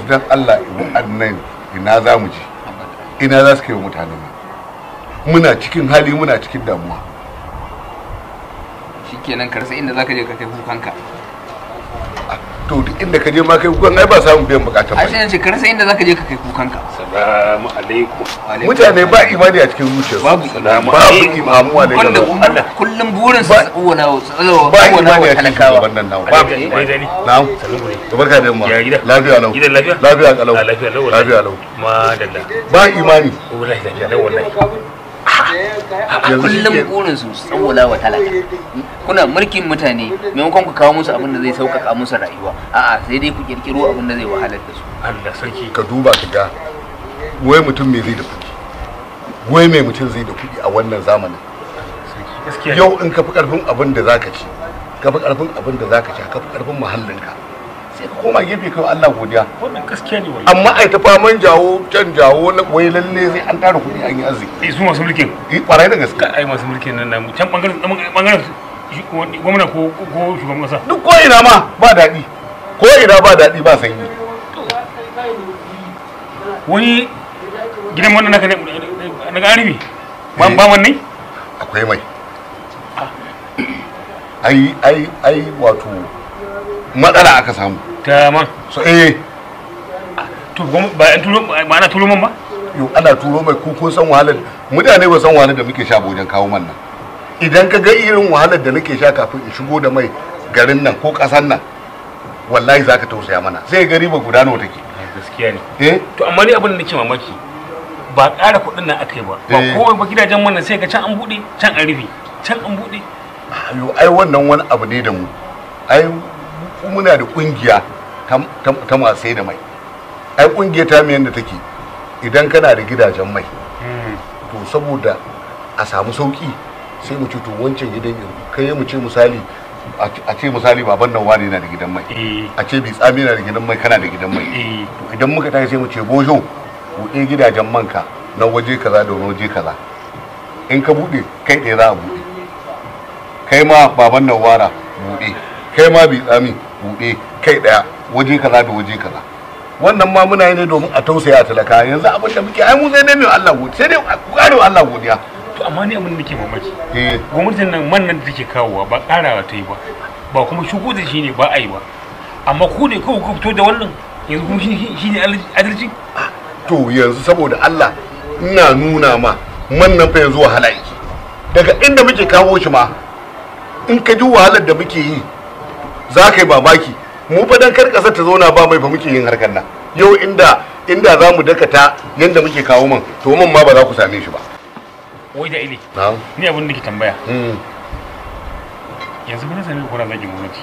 dan Allah wa'annan ina za mu je ina za su kai wa mutane muna cikin hali muna cikin damuwa shikenan ka rasa inda zaka je ka kai kukanka to duk inda ka je ma kai kukan ai ba samun biyan bukatar a ba shi ce ka rasa inda zaka je ka kai kukanka salamu alaikum mutane ba imani a cikin zuciyarsu Babu Salamu babu alaikum. imamu wa wanda Allah kullum burin su Ba- tsawona ba tsawona imani wa a cikin talakawa shugaban nan nawa Ba- ba Dai, dai. na'am Sannu ne. to barka da yamma Ya gida? lafiya lau Gidan lafiya? lafiya kalau A lafiya lau lafiya lau Madalla. ba imani Wallahi lafiya lau wallahi. yanzu kullum shike- burin su tsawona wa talaka kuna mulkin mutane maimakon ku kawo musu abin da zai sauƙaƙa musu rayuwa a'a sai dai ku kirkiro abin da zai wahalar da su Allah sarki. ka duba ka ga wai mutum me zai da kuɗi wai mai mutum zai da kuɗi a wannan zamanin Sarki. Gaskiya. ne. yau in ka fi ƙarfin abin da zaka ci ka fi ƙarfin abin da zaka ci ka fi ƙarfin muhallinka sai ka koma gefe kai wa Allah godiya Wannan gaskiya ne wallahi. amma ai ta faman jawo can jawo na wai lalle sai an tara kuɗi an yi arziki Eh, su masu mulkin. yi kwarai da gaske Ka ai masu mulkin nan namu. Can bangaren bangaren shi- wani- gwamna ko ko shugaban kasa. duk ko ina ma ba daɗi ko ina ba daɗi ba sanyi Wani gidan wannan naka ne na garibi. Ba Eh. ba wannan? akwai mai ai ai ai wato matsala aka samu Ta man. so eh To gwam- ba an turo ba ana turo man ba? yau ana turo mai ku kun san wahalar mutane ba san wahalar da muke sha ba wajen kawo man nan idan ka ga irin wahalar da nake sha kafin in shigo da mai garin nan ko ƙasan nan wallahi zaka tausaya mana sai gari ba guda nawa take Gaskiya ne. eh to amma ni abin da nake mamaki ba ƙara kuɗin nan aka yi ba ba Eh. kowai ba gidajen wannan sai ga can an buɗe can an rufe can an buɗe ayo ai wannan wani abu ne da mu ai mu muna da kungiya ta ta- ta masu sai da mai ai kungiya ta mu yanda take idan kana da gidajen mai to saboda a samu sauki sai mu ce to wancan gidan yanzu kai mu ce misali a ce- a ce misali baban nan wani yana da gidan mai eh a ce bi tsami yana da gidan mai kana da gidan mai eh to idan muka tashi sai mu ce bojo buɗe gidajen manka na waje kaza da wani waje kaza in ka buɗe kai ɗaya za a buɗe kai ma baban nan wara buɗe kai ma bi tsami buɗe kai ɗaya waje kaza da waje kaza wannan ma muna yi ne domin a tausaya a talaka yanzu abin da muke ai mu sai dai mai Allah godiya sai dai ku kare wa Allah godiya to amma ni abin da nake mamaki eh gwamnatin nan man nan da take kawowa ba ƙarawa ta yi ba ba kuma shigo da shi ne ba a yi ba amma ku ne kawai ku fito da wannan yanzu kuma shi shi ne adalci to yanzu saboda Allah ina nuna ma man nan fa yanzu wahala yake daga inda muke kawo shi ma in ka ji wahalar da muke yi za ka yi babaki mu fa dan kar kasar ta zauna ba mai fa muke yin harkar nan yau inda inda za mu dakata yanda muke kawo man to man ma ba za ku same shi ba wai da ile na'am ni abin da ke tambaya mm. yanzu kuna sami kuna zagin gwamnati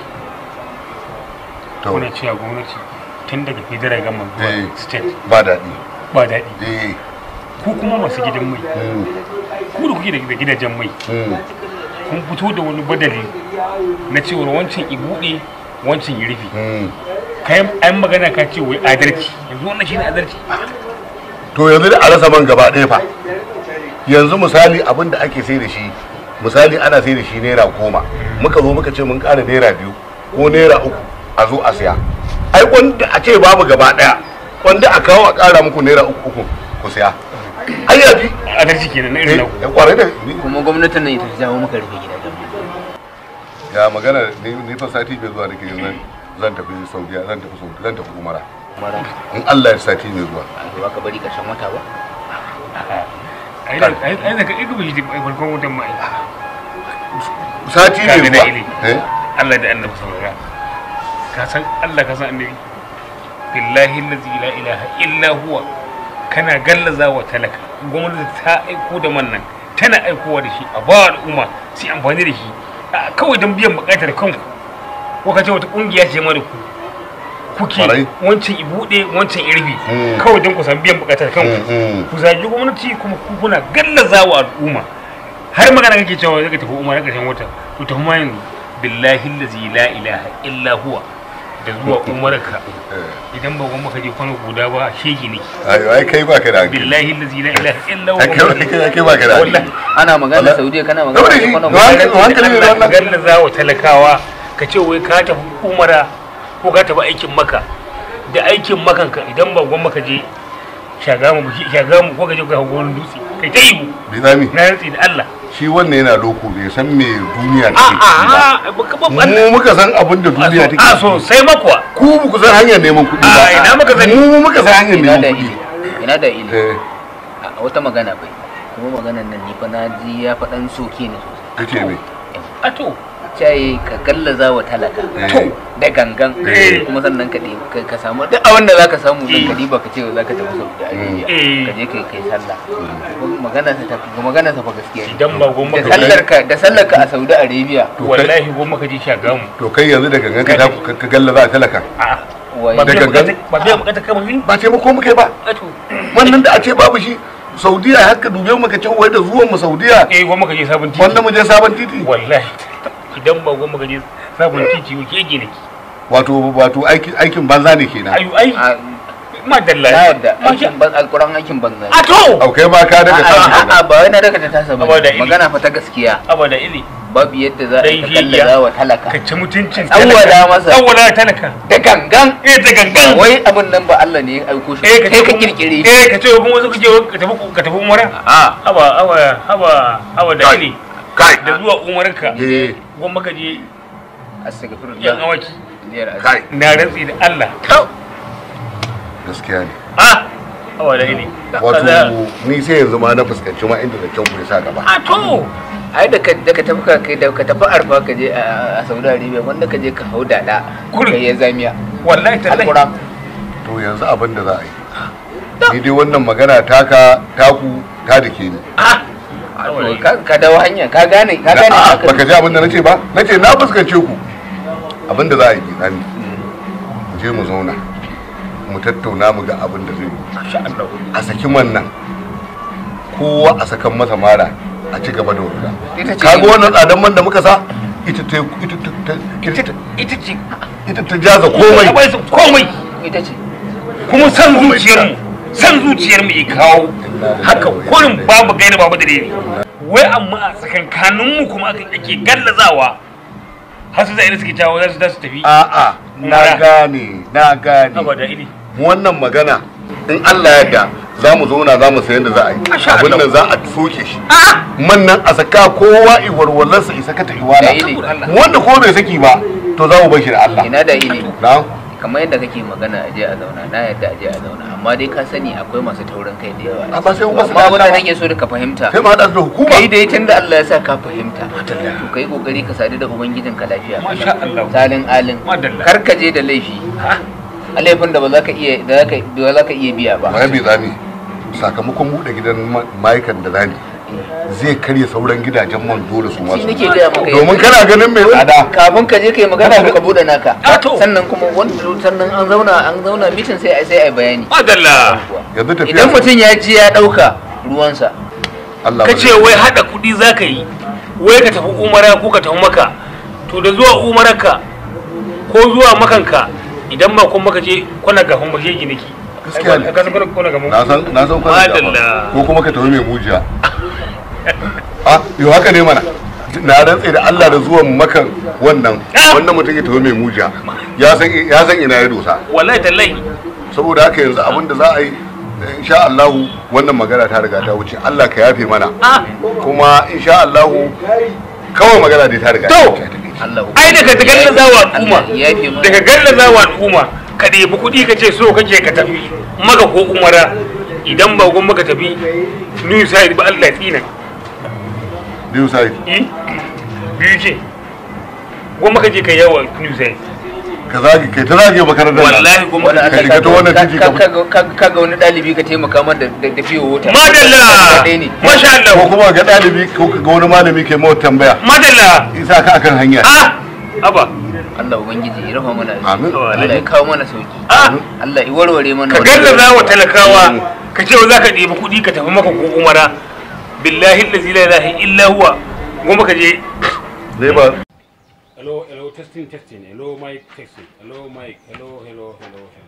to kuna cewa gwamnati tun daga federal government Eh. zuwa state ba daɗi ba daɗi eh ku kuma masu gidan mai mm. ku da kuke da gidajen mai Mm. kun fito da wani badali na cewar wancan i buɗe wancan ya rufe Mm. kayan an magana ka ce wai adalci yanzu wannan shine adalci to yanzu da a rasa man gaba ɗaya fa yanzu misali abin da ake sai da shi misali ana sai da shi naira goma muka zo muka ce mun ƙara naira biyu ko naira uku a zo a siya ai wanda a ce babu gaba ɗaya wanda a kawo a ƙara muku naira uku uku ku siya ai ya fi adalci kenan na irin naku ya kwarai da kuma gwamnatin nan ita ta jawo maka rufe gidajen mu ya magana ni ni fa sati bai zuwa nake yin zan zan tafi saudiya zan tafi saudiya zan tafi umara mara in Allah ya sati mai zuwa a ba ka bari karshen wata ba ai da ai ai da ka ido shi farkon wutan mai sati Ka mai ga zuwa dalili. eh Allah da annabi saurara ka san Allah ka san annabi billahi allazi la ilaha illa huwa kana gallaza wa talaka gwamnati ta aiko da man nan tana aikowa da shi a ba al'umma su yi amfani da shi a kawai don biyan bukatar kanku ko ka ce wata kungiya ce ma da ku kuke Kwarai. wancan i buɗe wancan irbi Mm. kawai don ku san biyan bukatar kanku Mm, mm. ku zagi gwamnati kuma ku kuna gallaza wa al'umma har magana kake cewa zaka tafi umar ƙarshen wata to tafi ma yanzu billahi allazi la ilaha illa huwa da zuwa umarka Eh. idan ba gwamma ka je kwano guda ba shege ne ayo ai kai baka da hankali billahi allazi la ilaha illa ai kai huwa kai kai baka da hankali wallahi ana magana Allah. saudiya kana Saboda magana shi, kwanan ga hankali- gwamnati. hankali ne da wannan. gallaza wa talakawa ka ce wai ka tafi umara ko ka tafi aikin maka da aikin makanka idan ba gwamma ka je shagamu shagamu ko ka je ka hawo wani dutse kai ta ihu bai zami na rantsi da Allah shi wannan yana loko bai san me duniya a take ciki ba a ba ka ba mu muka san abin da duniya take a ciki. sosai makwa ku ba ku san hanyar neman kuɗi ba A, ina muka sani? mu muka san hanyar ina neman da kuɗi ili ina da ili eh a wata magana bai kuma maganan nan ni fa na ji ya faɗan soke ne sosai kace me a to caye ka gallaza wa talaka To. da gangan Eh. kuma sannan ka ɗebi- ka- ka samu duk abin da zaka samu din ka diba ka ce za ka tafi Saudi Arabia Eh. ka je kai kai sallah Kuma magana sa tafi magana sa fa gaskiya ne idan ba gwamma da ka sallar ka da sallar ka a Saudi Arabia To kai- wallahi gwamma ka je shagamu to kai yanzu da gangan ka ta- ka ka galla za a talaka a wai ba Da biya gangan? bukata ba biya bukata kamar ni ba taimako muka yi ba a to wannan da a ce babu shi saudiya haka dube mu ka ce wai da zuwan mu saudiya eh gwamma ka je sabon titi wanda mu je sabon titi wallahi idan ba gwamma ka je sabon titi ko ke gine ki wato wato aikin aikin banza ne kenan ayu ai a madalla na yadda Masha- aikin ban alquran aikin banza a to au kai ma ka daga a kan a ba wai na daga ta tasa ba Saboda ili. magana fa ta gaskiya abada ili babu yadda za a Dai ka hiya. gallaza wa talaka ka ci mutuncin Tsawwala masa. tsawwala talaka da gangan eh da gangan wai abin nan ba Allah ne ya aiko shi eh kai ce ka kuma- kirkire shi eh ka ce kuma wasu kake ka tafi ka tafi umara a haba haba haba haba da Kai. ili kai da zuwa umarka eh gwamma ka je yan astaghfirullah awaki Niyar azumi. kai na rantsi da Allah gaskiya ne ah haba da ili wato ni sai yanzu ma na fuskanci ma inda da kyau ku sa gaba a to ai da ka da ka tafi ka kai da ka tafi arfa ka je a a Saudi Arabia wanda ka je ka hau dada Kurin. kai ya zamiya wallahi tallahi alquran to yanzu abin da za a yi ni dai wannan magana taka taku ta dake ni ah to ka ka dawo hanya ka gane ka gane A'a, haka baka ji abin da nace ba nace na fuskance ku abin da za a yi kenan mu je mu zauna mu tattauna mu ga abin da zai yi masha Allah a saki man nan kowa a sakan masa mara a ci gaba da wurga Ita ce kaga yin- wannan tsadan man da muka sa ita ta ita ta ita ita ita ce ita ta jaza komai komai komai ita ce kuma san zuciyar mu san zuciyar mu ya kawo haka kurin babu gaira babu dalili wai amma a tsakankanin mu kuma aka ake gallazawa har su zai suke jawo za su za su tafi a'a na Mara. gane na gane abada ili wannan magana in Allah ya yarda za mu zauna za mu sayan da za a yi Masha abin Allah. nan za a soke shi man nan a saka kowa iwarwalarsa isa ka ta iwala Da ili. wanda ko bai saki ba to za mu bar shi da Allah ina da ili na kamar yadda kake magana aje a zauna na yadda aje a zauna amma dai ka sani akwai masu taurin kai da yawa Amma sai kuma su amma abin da dama. nake so da ka fahimta sai mu haɗa su da hukuma kai dai tun da Allah ya sa ka fahimta to kai kokari ka sadu da ubangijin ka lafiya Masha Allah. salin alin Madalla. kar ka je da laifi a laifin da ba za ka iya da za ka ba za ka iya biya ba ba bai zami sakamakon buɗe gidan ma- ma'aikan da zani zai karya sauran gidajen man dole su shi masu nake gaya maka domin kana ganin mai tsada kafin ka je kai magana ka bude naka Ah, to. sannan kuma wanda sannan an zauna an zauna mitin sai ai sai ai bayani madalla yanzu tafiya idan mutum ya ji ya dauka ruwansa Allah ka ba ce zai- wai hada kudi za ka yi wai ka tafi umara ko ka tafi maka to da zuwa umararka ko zuwa makanka idan ma kun maka je kwana gafin maje giniki Gaskiya ne. ka san kwana kwana gafin na san na san kwanan Madalla. gaba. ko kuma ka tafi mai mujiya a yau haka ne mana na rantse da Allah da zuwan makan wannan Ah. wannan mutum ya tafi mai mujiya ya san ya san ina ya dosa wallahi tallahi saboda haka yanzu abin da za a yi insha Allah wannan magana ta riga ta wuce Allah ka yafe mana ah kuma insha Allah kawai magana dai ta riga ta To. wuce Allah ai daga gallaza wa al'umma Allah ya yafe mana. daga gallaza wa al'umma ka ɗebi kuɗi ka ce so kake ka tafi maka ko umara idan ba gun maka tafi new side ba Allah ya tsina biyu sai Eh? biyu ce gun maka je ka yawa new side ka zagi kai ta zagi makarantar nan. wallahi gun wani maka Ka shiga ta wannan titi ka- ka ga wani dalibi ka taimaka mar da da da fiye wuta madalla Ɗaya ne. masha ko Allah kuma ga ɗalibi ko ga wani malami ke mawa tambaya madalla isa ka akan hanya ah aba Allah ubangiji ya rufa mana asiri. Amin. Allah ya kawo mana sauki ah Allah ya warware mana ka wannan gallaza wa talakawa Mm. ka ce za ka ɗebi kuɗi ka tafi maka ko umara billahi allazi la ilaha illa huwa goma ka je ne ba hello hello testing testing hello mic testing hello mic hello hello hello hello